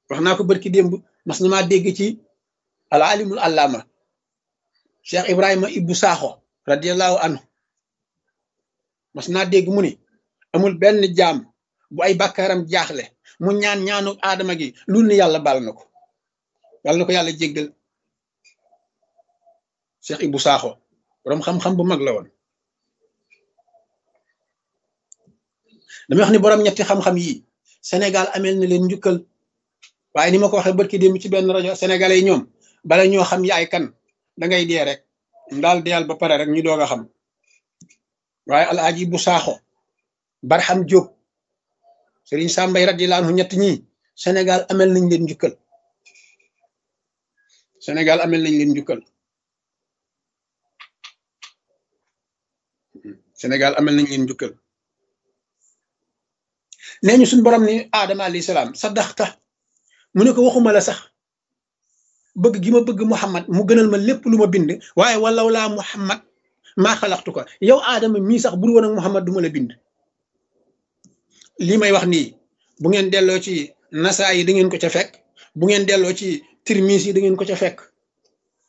wax naa ko barki démb mas na maa dégg ci al alimul allama cheikh ibrahima ibbu saaxo radiallahu anhu mas naa dégg mu ni amul benn jaam bu ay bàkkaaram jaaxle mu ñaan ñaanu aadama gi lul ni yàlla baal na ko yàlla na ko yàlla jéggal cheikh ibbu saaxo boroom xam-xam bu mag la woon damay wax ni boroom ñetti xam-xam yi Sénégal amel na leen njukkal waaye ni ma ko waxee barki démb ci benn rajo sénégalais yi ñoom bala ñoo xam yaay kan da ngay dee rek daal deyal ba pare rek ñu doog a xam waaye alaaji bu saaxo barxam jóob sëriñ sàmbay radiyallahu anhu ñett ñi Sénégal amel nañ leen njukkal Sénégal amel nañ leen njukkal Sénégal amel nañ leen njukkal nee ñu suñ borom ni aadama alayhi salaam sa daxta mu ne ko waxuma la sax bëgg gi ma bëgg Muhammad mu gënal ma lépp lu ma bind waaye walaw laa Muhammad maa xalaxtu ko yow aadama mii sax bur woon ak Muhammad du ma la bind lii may wax nii bu ngeen delloo ci nasaa yi da ngeen ko ca fekk bu ngeen delloo ci tirmis yi da ngeen ko ca fekk